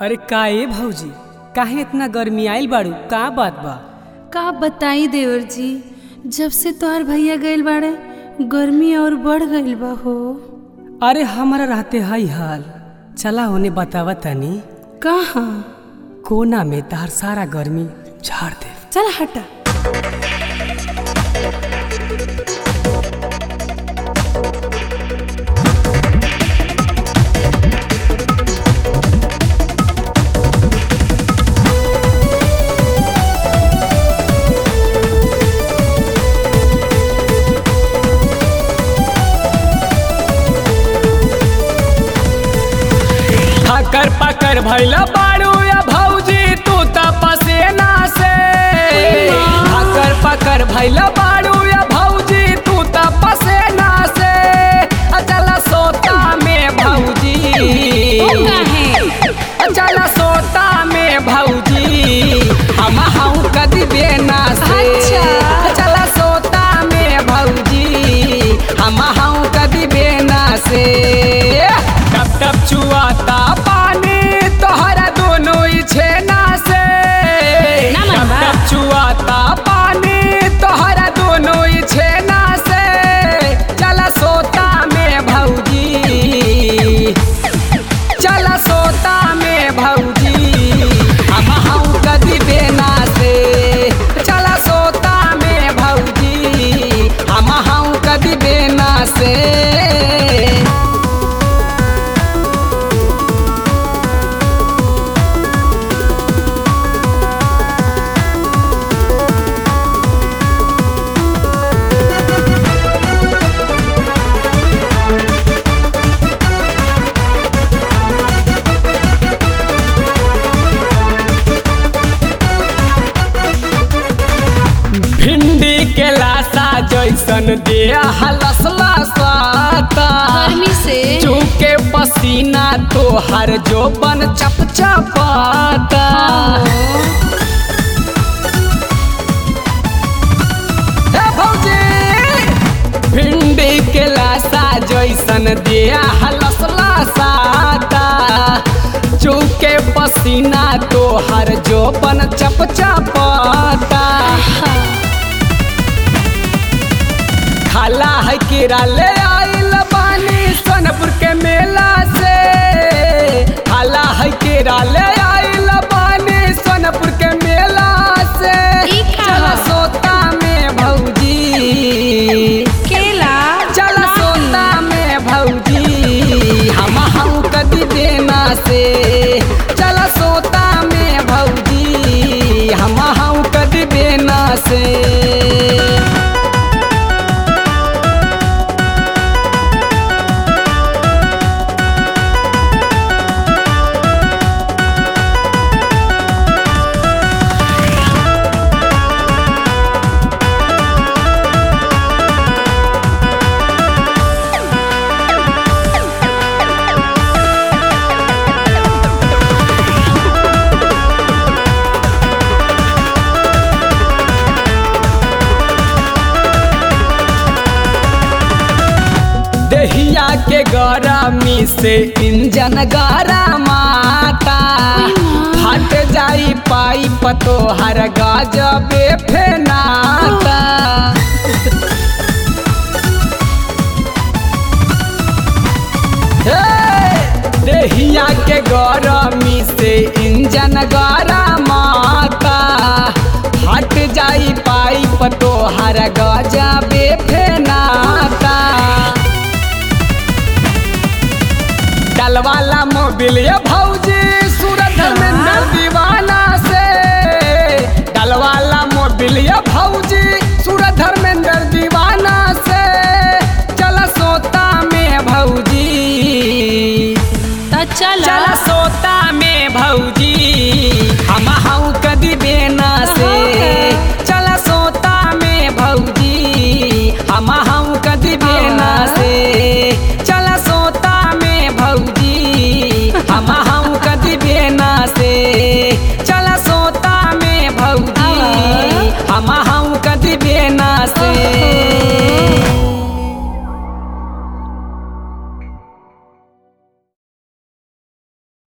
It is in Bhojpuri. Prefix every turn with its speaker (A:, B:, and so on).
A: अरे का ए भौजी काहे इतना गर्मी आइल बाड़ू का बात बा
B: का बताई देवर जी जब से तोहर भैया गइल बाड़े गर्मी और बढ़ गइल बा हो
A: अरे हमारा रहते हई हाल चला होने बतावा तनी
B: कहाँ
A: कोना में तार सारा गर्मी झाड़ दे
B: चल हटा
A: हकर पकर भैला बाड़ू या भौजी तू त पसेना से हकर पकर भैला बाड़ू या भौजी तू त पसेना से अचल सोता में भौजी अचल सोता में भौजी हम हूँ कदी बेना से
B: अच्छा।
A: अचल सोता में भौजी हम हूँ कदी बेना से टप टप चुआता पानी तोहरा दोनों ही छेना से
B: ना
A: टप
B: मनवा।
A: टप चुआता पानी तोहरा दोनों ही छेना से चल सोता में भौजी चल सोता में भौजी हम हूँ कदी बेना से चल सोता में भौजी हम हूँ कदी बेना से भिंडी के लाशा जैसन दिया हलसला साता
B: गर्मी से
A: चूके पसीना तोहर जोबन चप चपाता हे भौजी भिंडी के लाशा जैसन दिया हलसला साता चूके पसीना तोहर जोबन चप चपाता खाला है कीड़ा ले आइल बानी सोनपुर के मेला से खाला है कीड़ा ले आइल बानी सोनपुर के मेला से
B: ई खा।
A: चल सोता में भौजी
B: केला
A: चल सोता में भौजी हम हूँ कदी देना से चल सोता में भौजी हम हूँ कदी देना से दहिया के गरमी से इंजन गरमाता फट जाई पाइप तोहर गजबे फेनाता हे! दहिया के गरमी से इंजन गरमाता फट जाई पाइप तोहर गजबे फेनाता डलवाला मोबिल ये भौजी सूरत में न दीवाना से डलवाला मोबिल ये भौजी सूरत धर्मेंद्र दीवाना से चल सोता में भौजी
B: तो चल
A: चल सोता में भौजी